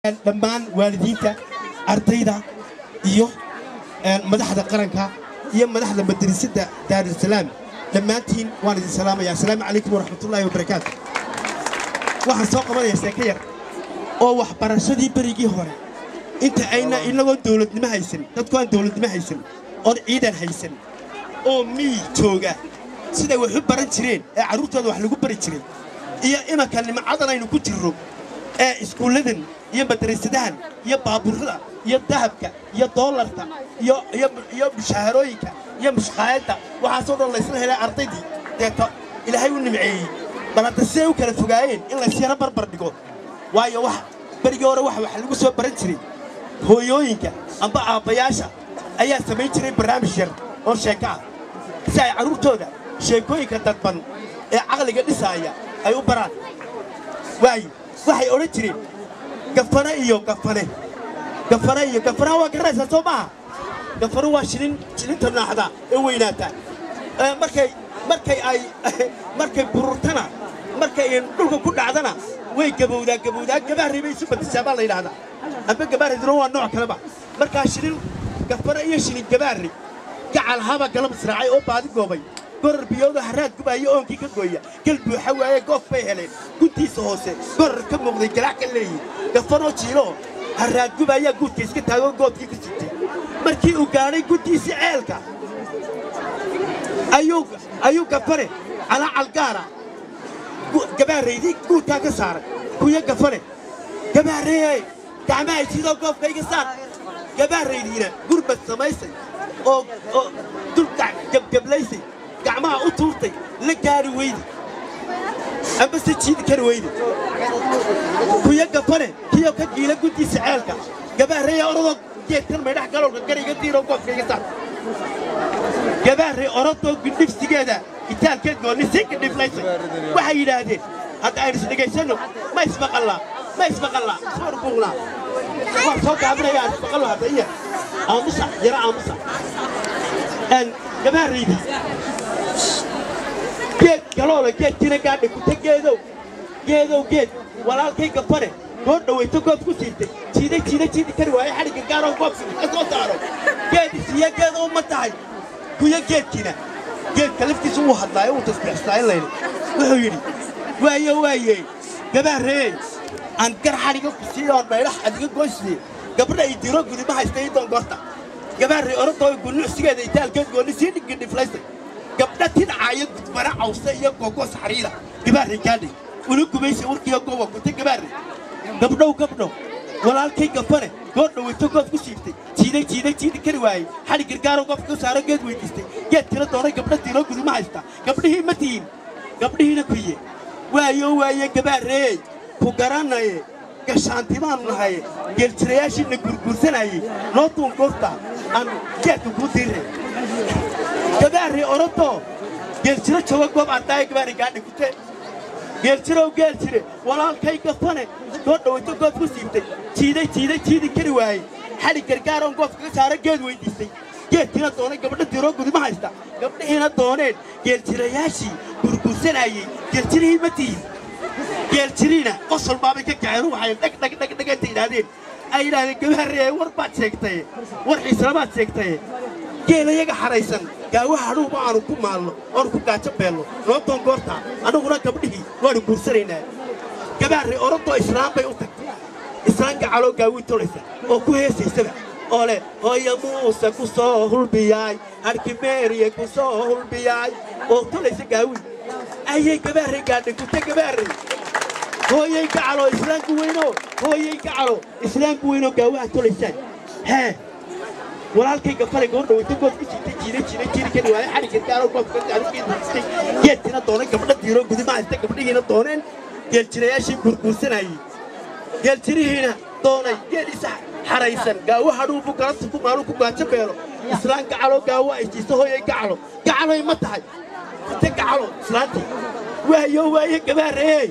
dhammaan waalidiinta ardayda iyo madaxda qaranka iyo madaxda madrasadda daarusalaam dhammaantiin waan idin salaamaya assalaamu calaykum waraxmatullaahi wabarakaatu waxaan soo qabanayaa sheeko yar oo waxbarashadii berigii hore inta ayna inagoon dawladnimo haysan dadku aan dawladnimo haysan oon ciidan haysan oo miyi jooga siday wax u baran jireen ee carruurtooda wax lagu bari jiray iyo imanka nimcadan aynu ku jirro ee iskuulladan iyo madrasadahan iyo baabuurrada iyo dahabka iyo doolarka iyo mushaharooyinka iyo mushqaayadda waxaasoo dhan laysla helay ardaydii deeto ilaahay u nimceeyey bal hadda siday u kala fogaayeen in laysyaro barbar dhigo waayo wax berigii hore wax wax lagu soo baran jiray hooyooyinka amba aabbayaasha ayaa samayn jiray barnaamij yar oo sheeko ah si ay carruurtooda sheekooyinka dadban ee caqliga dhisaaya ay u baraan waayo waxay odhan jireen gafane iyo gafane gafane iyo gafanaha waa garanaysaa soo maaha gafano waa shilin shilinta naaxda ee weynaata markay markay ay markay bururtana markay dhulka ku dhacdana way gabowdaa gabowdaa gabaarray bay isu badishaa baa la yidhahdaa amba gabaarrayduna waa nooc kaleba markaa shilin gafane iyo shilin gabaarray gacal haba galab israacay oo baadi goobay gorar biyooda haraad gubaayo oonkii ka gooya gal buuxa waaye goof bay heleen guntiisa hoose gorar ka muuqday galaac ka leeyi gafanoo jiiloo haraad gubaayaa guudka iska taagoo goodkii ku jirtay markii uu gaadhay guntiisii ceelka ayuu gafane calaacal gaara gabaaraydii guudkaa ka saaray kuyo gafane gabaarreey gacmahay sidoo goofka iga saar gabaaraydiina gurbad samaysay oo dulka gebgeblaysay gacmaha u tuurtay la gaari weydi amba se jiidi kari weydi kuyo gafane kiyo ka giila guddiisa ceelka gabaarreeya orodoo geedkan maydhax galowga gariga diiroo goofka iga saar gabaarrey orodoo gindhifsigeeda itaalkeed goonni sii gindhiflaysay waxay yidhaahdeen hadda aynu isdhegaysanno ma ismaqallaa ma ismaqallaa ismar buuqnaa waan soo gaabinaya aan ismaqallo hadda iya aamusa yara aamusa gabaarraydi geed galoole geedkiina gaadhay kuta geedow geedow geed walaalkay gafane noo dhawayto goob ku siirtay jiida jiida jiidi kari waaye xadhigga gaaroo goobka ka soo saaro geed isiya geed oo ma tahay kuyo geedkiina geedka laftiisa wuu hadlaayo wuu tasbiixstaa in layidhi wuxuu yidhi waayo waaye gabaarreey aan gar xadhiga ku siiyo oon maydhax adiga goysiye gabadha ay diro gudi ma haysta ii doongoorta gabaarrey orodoo gunuucsigeeda itaalkeed goonni sii dhigindhiflaysay gabdha tidcaayo gudbana cawse iyo googos xariira gabaarrey gaadhay ula gubaysa warkiyo gooba kuta gabaarrey gabdhow gabdhow walaalkay gafane goor dhawayto goob ku siibtay jiiday jiiday jiidi kari waayey xadhig gargaaroo goobka ka saaro geed weydiistay geed tira doonay gabdha diiroo gudi ma haysta gabdhihii ma tihin gabdhihiina kuye waayo waaye gabaarreey ku garanaye gashaantimaannu nahaye geeljirayaashiina gurguursanayey noo duungoorta aan geedka kuu diirre gabaarrey orodoo geeljiro jooga goob ardaaya gabaarrey gaadhi kute geeljirow geel jire walaalkay gafane soo dhawayto goob ku siibtay jiiday jiiday jiidi kari waayey xadhig gargaaroon goobka ka saaro geed weydiistay geedkiina doonay gabdha diroo gudi ma haysta gabdhihiina dooneen geeljirayaashii gurguursanayey geeljirihii ma tihin geeljiriina qosol baabay ka kaceen waxay dhagdhagdhagdhag inta yidhaahdeen ay yidhahdeen gabaarree war baad sheegtaye war xiislamaad sheegtaye geelayaga xadhaysan gaawaha hadhuuba aanu ku maalno oonu ku gaajo beelno noo doongoortaa annaguna gabdhihii waannu guursanaynaa gabaarrey orodoo islaam bay u tagtay islaan gacaloo gaawii tolaysa oo ku heesaysaba oo leh hooya muuse ku soo hulbiyaay harkimeeriye ku soo hulbiyaay oo tolaysa gaawii ayay gabaarrey gaadhay kuta gabaarrey hooyay gacaloo islaamku weynoo hooyay gacalo islaamku weynoo gaawaha tolaysaan hee walaalkay gafane goor dhawayto good ku jiitay jiida jiida jiidi kari waaye xadhig gargaaroo goobka geedistay geedkiina doonay gabdha diiroo gudi ma haysta gabdhihiina dooneen geeljirayaashii gurguursanayey geeljirihiina doonay geediisa xaraysan gaawo hadhuubu galabta ku maalu ku gaajo beelo islaan gacaloo gaawo ay jiisto hooyay gacalo gacaloy ma tahay kute gacalo islaantii waayo waaye gabaarreey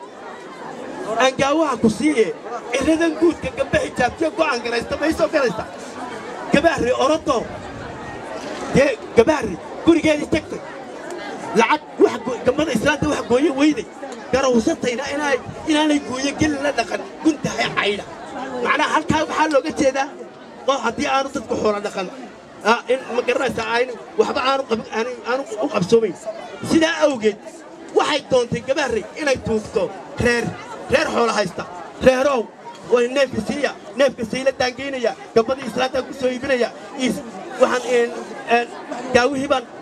aan gaawaha ku siiye iradan guudka gabba xijaabtiyo go'aan garaysta may soo galaysa gabaarrey orodoo dee gabaarrey gurigeedii tagtay lacag gambada islaanta wax gooye weyday garawsatayna inaanay gooyo geli la dhaqan guntahay caydha macnaha halkaa waxaa looga jeedaa oo haddii aanu dadku xoola dhaqan ah, in ma garanaysaa aanu waxba aanu qab- aanu- aanu u qabsoomayn sidaa awgeed waxay doontay gabaarey inay tuugto reer reer xoola haysta reerow way neefka siiya neefka siila daangeynaya gabadii islaantaa ku soo iibinaya is waxaan een, een, daawihii baan